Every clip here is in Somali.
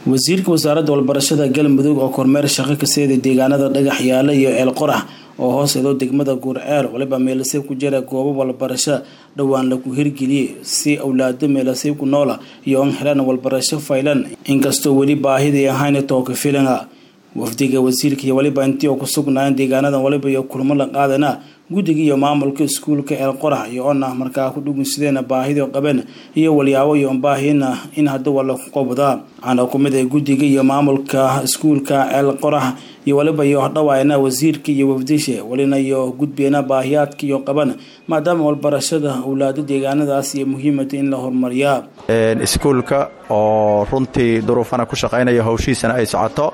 wasiirka wasaaradda walbarashada galmudug oo kormeer shaqo ka seeday deegaanada dhagax yaale iyo eel qorax oo hoos edo degmada guurceel waliba meelasay ku jira goobo walbarasho dhowaan lagu hirgeliyey si awlaado meelasay ku noola iyo an helaan walbarasho faylan inkastoo weli baahidii ahayn tooka filana wafdiga wasiirka iyo waliba intii oo ku sugnaayeen deegaanadan waliba iyo kulmo la qaadana guddiga iyo maamulka iskuulka eel qorax iyo ona markaa ku dhugunsideena baahidii qabeen iyo walyaabo iyo baahina in hadda waa lagu qabdaa waxaana ku mid ah guddiga iyo maamulka iskuulka eel qorax iyo waliba iyo hodhawaayna wasiirka iyo wafdisha walina iyo gudbeena baahiyaadka iyo qaban maadaama walbarashada awlaado deegaanadaas iyo muhiimata in la horumariyaa iskuulka oo runtii duruufana ku shaqaynaya hawshiisana ay socoto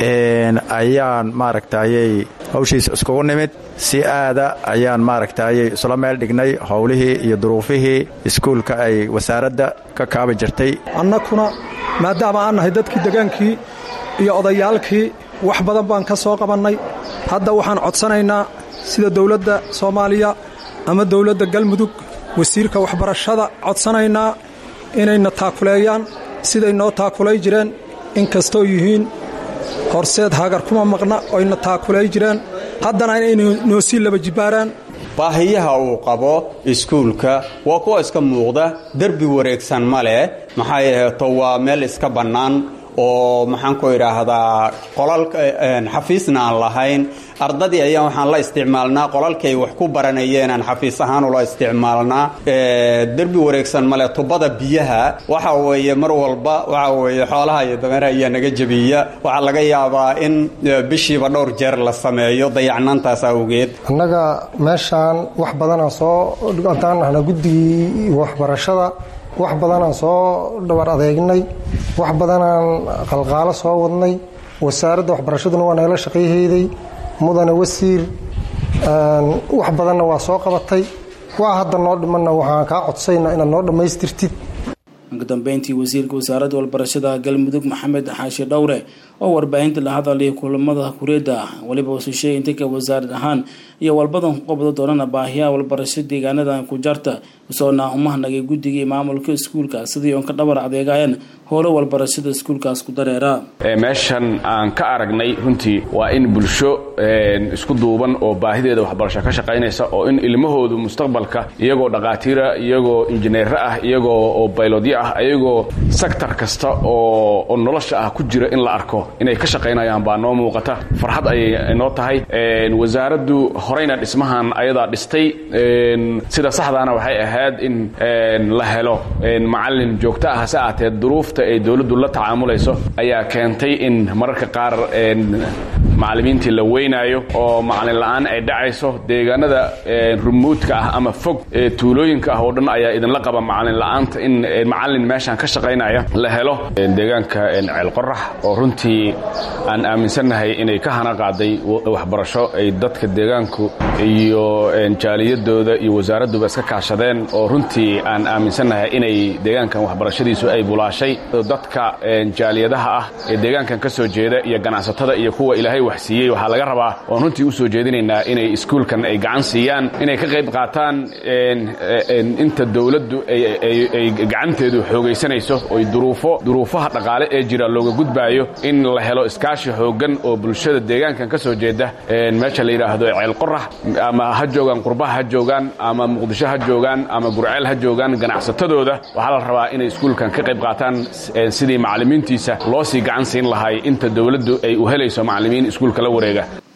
ayaan maaragtayay hawshiisa iskugu nimid si aada ayaan maaragtayay isla meel dhignay howlihii iyo duruufihii iskuulka ay wasaaradda ka kaabi jirtay annakuna maadaama aan nahay dadkii degaankii iyo odayaalkii wax badan baan ka soo qabannay hadda waxaan codsanaynaa sida dowladda soomaaliya ama dowladda galmudug wasiirka waxbarashada codsanaynaa inayna taakuleeyaan siday noo taakulay jireen inkastoo yihiin horseed hagar kuma maqna oyna taakulay jireen haddana inay noo sii laba jibbaaraan baahiyaha uu qabo iskuulka waa kuwa iska muuqda derbi wareegsan ma leh maxaa yeheeto waa meel iska bannaan oo maxaan ku idhaahdaa qolal xafiisna aan lahayn ardadii ayaan waxaan la isticmaalnaa qolalkii ay wax ku baranayeen aan xafiis ahaan ula isticmaalnaa derbi wareegsan male tubada biyaha waxa weeye mar walba waxa weeye xoolaha iyo dameeraha ayaa naga jebiya waxaa laga yaabaa in bishiiba dhowr jeer la sameeyo dayacnaantaas awgeed annaga meeshaan wax badanaan soo haddaan nahna guddigii waxbarashada wax badanaan soo dhabar adeegnay wax badanaan qalqaalo soo wadnay wasaaradda waxbarashaduna waa nagala shaqayhayday mudane wasiir wax badanna waa soo qabatay waa hadda noo dhimanna waxaan kaa codsayna inaad noo dhammaystirtid ugu dambeyntii wasiirka wasaaradda walbarashada galmudug maxamed xaashi dhowre oo warbaahinta la hadalay kulamada kureeda waliba wasusheey intanka wasaarad ahaan iyo walbadan ku qabdo doonana baahiyaha walbarasho deegaanadan ku jarta isoona umahnagay guddigii maamulka iskuulka sidii oon ka dhabar adeegayeen howlo walbarashada iskuulkaas ku dareera meeshan aan ka aragnay runtii waa in bulsho isku duuban oo baahideeda waxbarasho ka shaqaynaysa oo in ilmahoodu mustaqbalka iyagoo dhaqaatiira iyagoo injineero ah iyagoo oo baylodyo ah iyagoo sektor kasta oo nolosha ah ku jira in la arko inay ka shaqaynayaan baa noo muuqata farxad ayay noo tahay wasaaraddu horeyna dhismahan ayadaa dhistay sida saxdaana waxay ahayd in la helo macalin joogto ah hase aatee duruufta ay dowladdu la tacaamulayso ayaa keentay in mararka qaar macallimiintii la weynaayo oo macalin la'aan ay dhacayso deegaanada rumuudka ah ama fog ee tuulooyinka ah oo dhan ayaa idinla qaba macalin la'aanta in macalin meeshaan ka shaqaynaya la helo deegaanka ceelqorax oo runtii aan aaminsannahay inay ka hana qaaday waxbarasho ay dadka deegaanku iyo jaaliyadooda iyo wasaaradduba iska kaashadeen oo runtii aan aaminsannahay inay deegaankan waxbarashadiisu ay bulaashay dadka jaaliyadaha ah ee deegaankan ka soo jeeda iyo ganacsatada iyo kuwa ilaahay wax siiyey waxaa laga rabaa oon runtii u soo jeedinaynaa inay iskuulkan ay gacan siiyaan inay ka qayb qaataan inta dowladdu ay gacanteedu xoogaysanayso oy duruufo duruufaha dhaqaale ee jira looga gudbaayo in la helo iskaashi xooggan oo bulshada deegaankan ka soo jeeda meesha la yidhaahdo ceelqorax ama ha joogaan qurbaha ha joogaan ama muqdisho ha joogaan ama gurceel ha joogaan ganacsatadooda waxaa la rabaa inay iskuulkan ka qayb qaataan sidii macallimiintiisa loo sii gacan siin lahay inta dowladdu ay u helayso macallimiin iskuulka la wareega